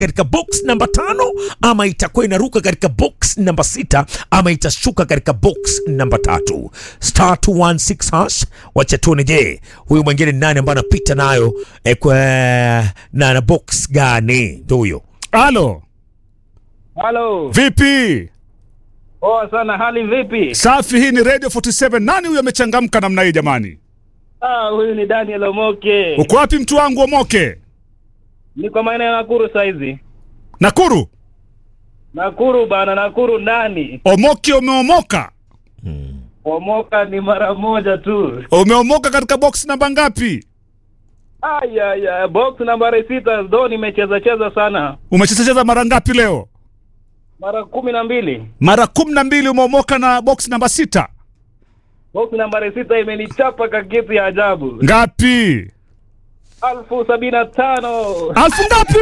katika box namba tano ama itakuwa inaruka katika box namba sita ama itashuka katika box namba tatu star 216 hash wacha tuone je huyu mwingine ni nani ambaye anapita nayo eh, kwa na, na box gani ndo huyo Halo, Halo, vipi? poa sana. Hali vipi? Safi, hii ni Radio 47. Nani huyu amechangamka namna hii jamani? Ah, huyu ni Daniel Omoke. Uko wapi mtu wangu Omoke? Niko maeneo ya Nakuru saizi. Nakuru? Nakuru bana, Nakuru ndani. Omoke, umeomoka? Omoka ni mara moja tu. Umeomoka katika box namba ngapi? Aya ya box nambari sita ndo nimecheza cheza sana. Umechezacheza mara ngapi leo? Mara kumi na mbili. Mara kumi na mbili umeomoka na box namba sita. Box nambari sita imenichapa kakitu ya ajabu. Ngapi? Alfu sabini na tano. Alfu ngapi?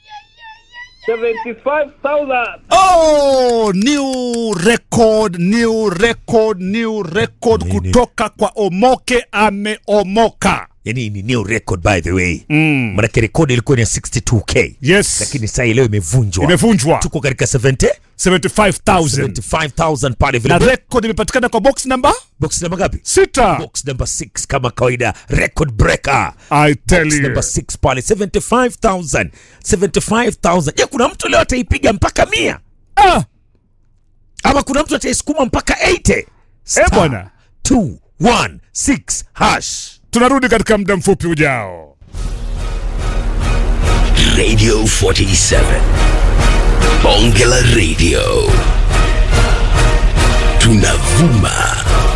75,000. Oh, new record, new record, new record Nini? kutoka kwa Omoke ameomoka. yani ni new record by the way Mm. manake rekodi ilikuwa ni ya 62k Yes. lakini saa hii leo imevunjwa Imevunjwa. tuko katika 70 75,000. 75000 pale Na vile record imepatikana kwa box namba box namba ngapi sita. box number 6 kama kawaida record breaker I tell box you. number 6 pale 75000 75000 je kuna mtu leo ataipiga mpaka mia Ah, ama kuna mtu ataisukuma mpaka 80 Star bwana. 216 hash tunarudi katika muda mfupi ujao. Radio 47. Bonge la Radio. Tunavuma